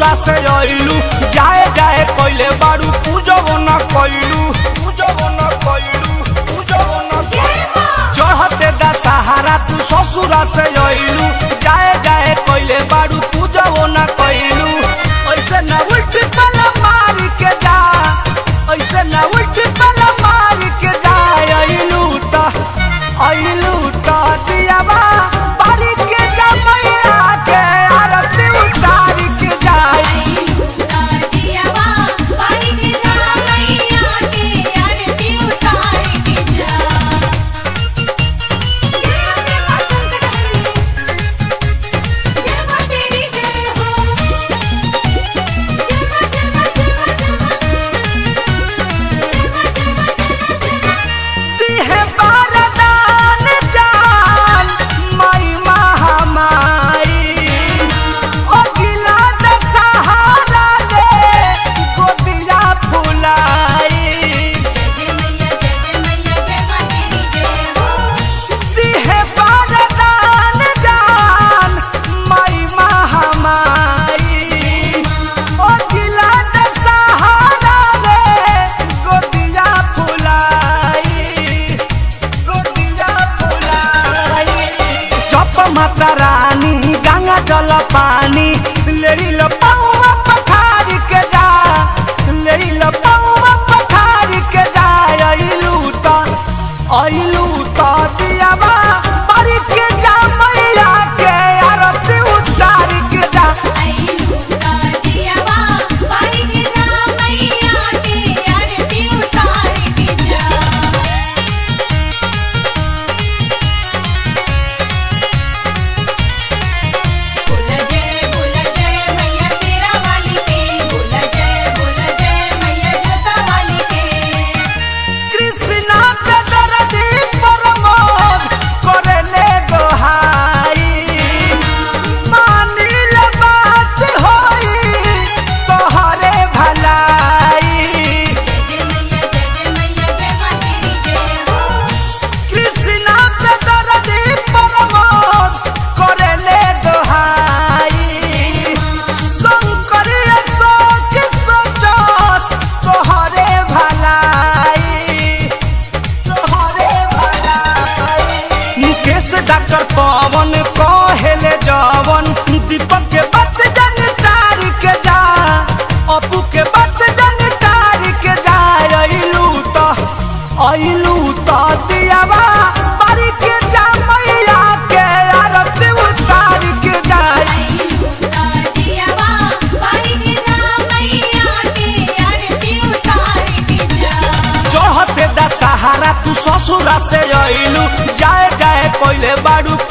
ससुरा से अइलू जाए जाए कइले बारू पूजबो न कइलू पूजबो न कइलू पूजबो न चढ़ते दा सहारा तू ससुरा से अइलू जाए जाए कइले बारू पूजबो न कइलू ऐसे न उल्टी पला मारी के जा ऐसे न उल्टी पला मारी के जा अइलू ता अइलू ता दियावा पारी के जा मैया के आरती उतारी के जाई दिहे बरदान जान माई महामाई ओ गिला दशहरा ले गोदिया फुलाई दिहे बरदान जान माई महामाई ओ गिला दशहरा ले गोदिया फुलाई गोदिया फुलाई जप माता रानी गंगा जल पानी लेरी ल पौवा पखारी के जा लेरी ल पौवा पखारी के जा अइलू त अइलू त दियावा पारी के जा मैया के आरती उतारी के जा कृष्णा पे दर्दी प्रमोद करेले गोहाई मानिल बात होई तोहरे भलाई कृष्णा पे दर्दी प्रमोद करेले गोहाई शंकर अशोक सोचस तोहरे भलाई तोहरे भलाई मुकेश डॉक्टर पवन कहेले जवन दीपक के बच जन तारी के जा अपू के बच जन तारी के जा अइलू त अइलू त दियावा पारी के जा मैया के आरती उतारी के जाई चढ़ते दा सहारा तू ससुरा से अइलू जाए जाए कोइले बाड़ू